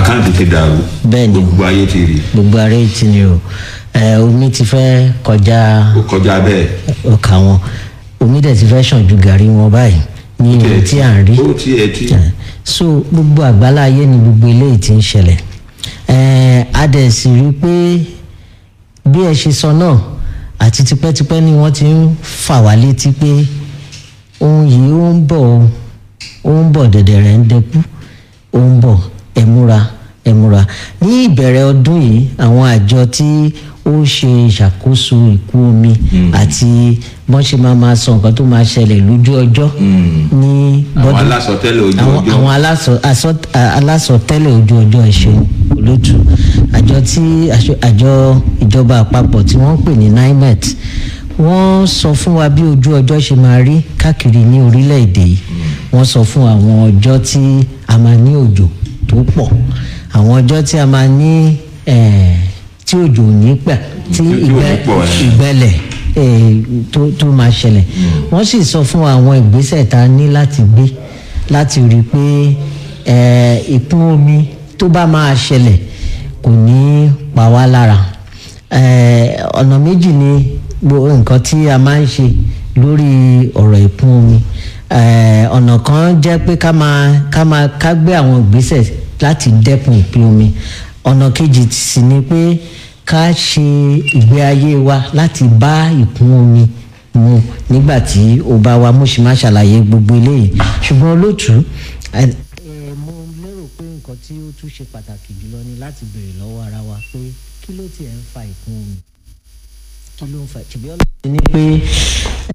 àkáǹtì ti dàrú bẹ́ẹ̀ ni o gbogbo ayé ti rí gbogbo ara èyí ti ni o ẹ omi ti fẹ́ kọjá ó kọjá bẹ́ẹ̀ ọkà wọn omi dẹ̀ ti fẹ́ ṣàn ju gàrí wọn báyìí ní ohun tí à ń rí ó tiẹ̀ ti Eh, so gbogbo àgbálá ayé ni gbogbo eléyìí ti ń ṣẹlẹ̀ Eh, a dẹ̀ sì rí i pé bí ẹ ṣe sọ náà àti tipẹ́tipẹ́ ni wọ́n ti ń fà wá létí pé ohun yìí ó ń bọ̀ o, ó ń bọ̀ dẹ̀dẹ̀ rẹ̀ ń dẹkú ó ń bọ̀ ẹ múra ẹ múra ní ìbẹ̀rẹ̀ ọdún yìí àwọn àjọ tí ó ṣe ìṣàkóso ìkún omi àti bọ́n ṣe máa máa sọ nǹkan tó máa ṣẹlẹ̀ lójú ọjọ́ ní àwọn bọ́dún alásọtẹ́lẹ̀ ojú àwọn ọjọ́ àwọn aláṣọ- asọ- a- alásọtẹ́lẹ̀ ojú ọjọ́ ẹ̀ṣẹ̀ olótù àjọ tí aṣọ- àjọ ìjọba àpapọ̀ tí wọ́n ń pè ní nimet wọ́n sọ fún wa bí ojú ọjọ́ ṣe máa rí káàkiri ní orílẹ̀-èdè yìí wọ́n sọ fún àwọn ọjọ́ tí a máa ní òjò tó pọ̀ àwọn ọjọ́ tí a máa ní eh, tí òjò ò ní pẹ̀ tí Tí- tí ò ní ìgbẹ́ pọ̀, eh. ìgbẹ́lẹ̀ eh, tó tó máa ṣẹlẹ̀ wọ́n sì sọ fún àwọn ìgbésẹ̀ tá a ní láti gbé láti rí i pé eh, ìkún omi tó bá máa ṣẹlẹ̀ kò ní pa wá lára Eh, ọ̀nà méjì ni gbo- nǹkan tí a máa ń ṣe lórí ọ̀rọ̀ ìkún omi Eh, ọ̀nà kan jẹ́ pé ká máa ká máa ká gbé àwọn ìgbésẹ̀ láti dẹ́kun ìpín omi ọ̀nà kejì sì ni pé ká ṣe ìgbé ayé wa láti bá ìkún omi mu nígbà tí ó bá wa mo sì máa ṣàlàyé gbogbo eléyìí ṣùgbọ́n olóòtú ẹ ẹ, mo lérò pé nǹkan tí ó tún ṣe pàtàkì jùlọ ni láti béèrè lọ́wọ́ ara wa pé kí ló tiẹ̀ ń fa ìkún omi kí ló ń fa ṣùgbọ́n ọlọ́run ní pé